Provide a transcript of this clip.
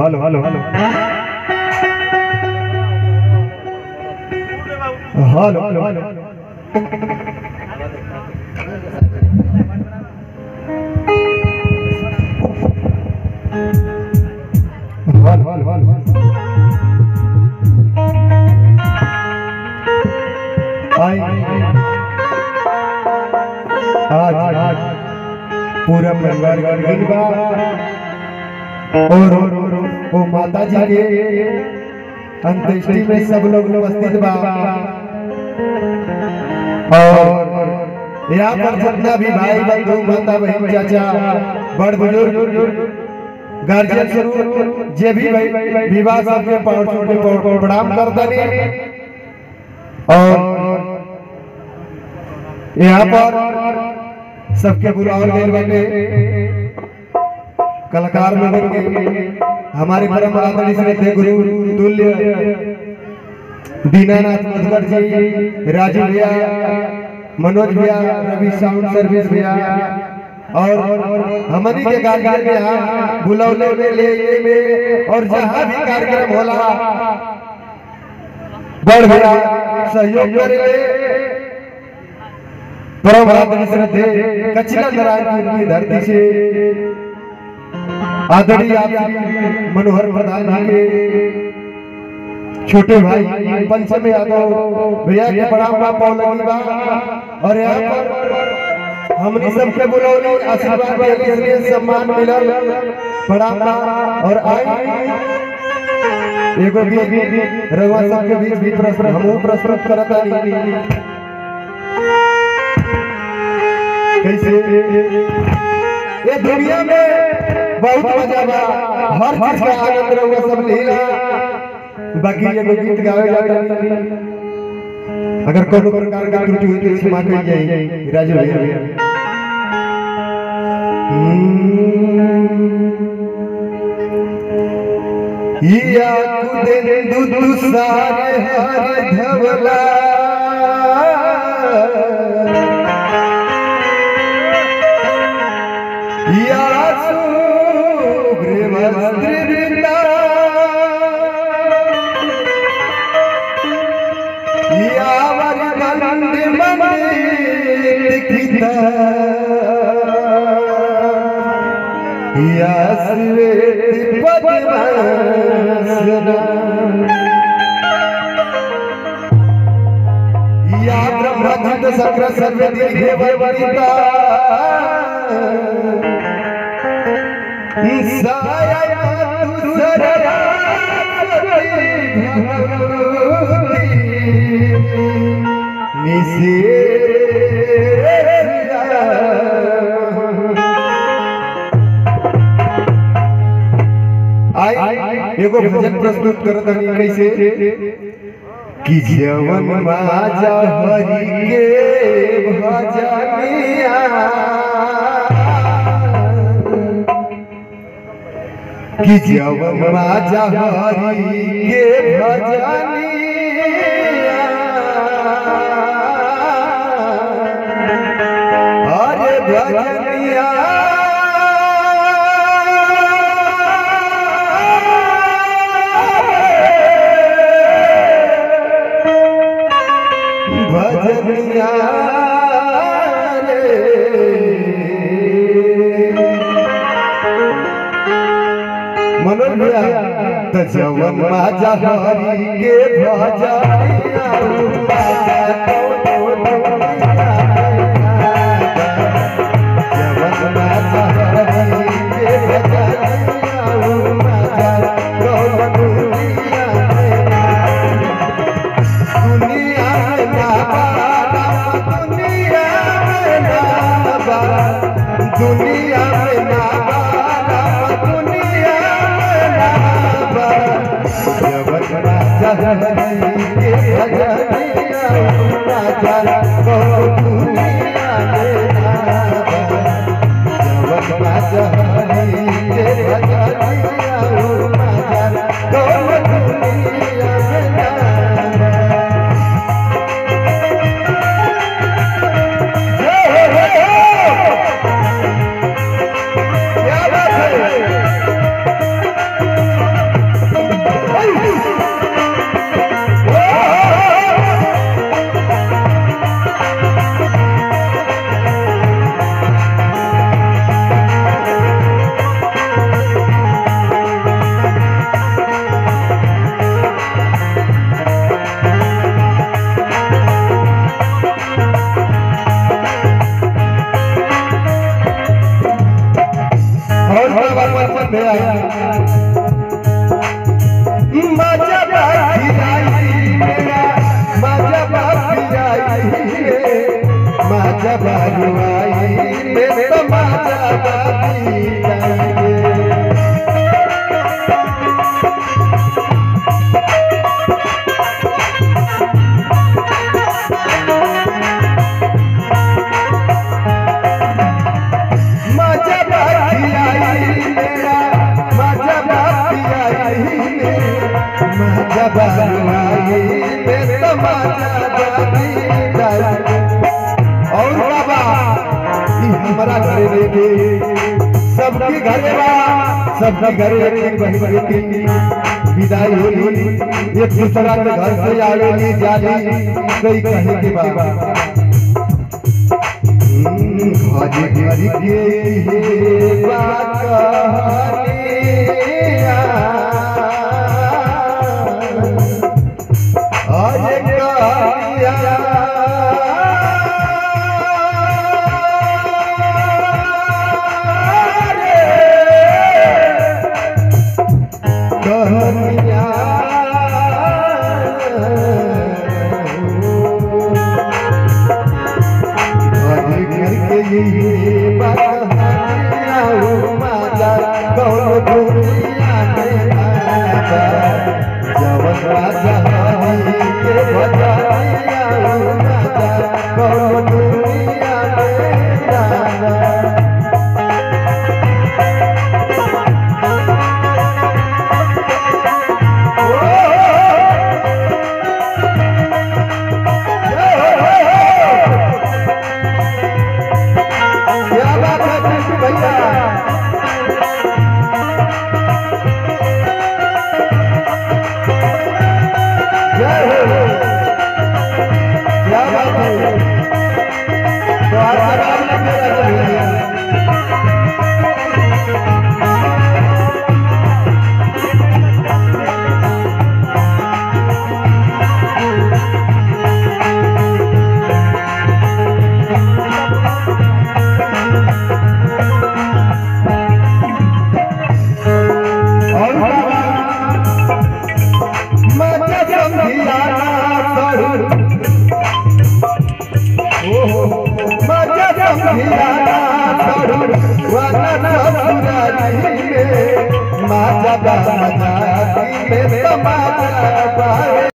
hello hello hello hello hello hello hello hello आई आज आज पूरा परिवार गणगण बा और और और वो माता जी के अंत्येष्टि में सब लोग उपस्थित बा और यहाँ पर जितना भी भाई बंधु माता बहन चाचा बड़ बुजुर्ग गार्जियन स्वरूप जे भी भाई विवाह सबके पाँव छूटे पाँव प्रणाम करता और यहाँ पर सबके बुलावल गए बाटे कलाकार लोगों के हमारे परम आदरणीय श्रद्धेय गुरु तुल्य दीनानाथ मधुकर जी राजू भैया मनोज भैया रवि साउंड सर्विस भैया और हमनी के गार्जियन में यहाँ बुलौले में ले में और जहाँ भी कार्यक्रम होला बड़ भैया सहयोग करे परम आदरणीय श्रद्धेय कचिला नारायणपुर की धरती से आदरणीय आप श्री मनोहर प्रधान जी के छोटे भाई पंचम यादव भैया के प्रणाम बा पौलगी बा और यहाँ पर हमने सबके बुलौली आशीर्वाद के लिए सम्मान मिलल प्रणाम बा और आई एगो भी रघुवा सबके बीच भी प्रश्न हमहू प्रस्तुत करत हनी कैसे ये दुनिया में बहुत मजा बा हर चीज का आनंद रहुआ सब लीला बाकी ये गीत गावे जाता अगर कोनो प्रकार का त्रुटि हुई तो क्षमा कर जाइए राजू भैया या कुदे दुदु सारे हर धवला या सुग्रीवस्त्रिवृता या वरदंड मंडिता या श्वेत पद्मासना या ब्रह्मधत सक्र सर्व दीर्घे वरिता एगो भजन प्रस्तुत करत हनी कैसे कि जवन माजा हरि के भजनिया कि जवन माजा हरि के भजनिया अरे भजनिया भजनिया मनोज भैया त जवन माजा हरि के भजनिया जवन माजा हरि के भजनिया दुनिया दुनिया में ना बाबा दुनिया में ना बाबा दुनिया में ना बाबा दुनिया में ना बाबा जवन राजा हरि के भजनिया राजा को दुनिया में ना बाबा जवन राजा हरि के भजनिया राजा को दुनिया में ना बाबा क्या बात है पे आया मजा बाकी आई मेरा मजा बाकी आई मजा बाकी आई मेरा मजा बाकी आई मजा बाकी आई मेरा मजा बाकी आई मजा बाकी आई मेरा मजा बाकी आई और बाबा ई हमारा घरे लेके सबके घरे बा सबके घरे एक बहन बेटी विदाई होली एक दूसरा के घर से आवेली जाली कई कहे के बाबा आज घर के ये बात कहानियाँ आज जवन राजा हरि के बजाया माता कौन दुनिया में जाना क्या बात है कृष्ण भैया जय हो क्या बात है तो आज राम ने मेरा भैया और बाबा मजा समझियाना सरू ओहो मजा समझियाना सरू वरना ससुराली में माजा बाबा में समाजा बाए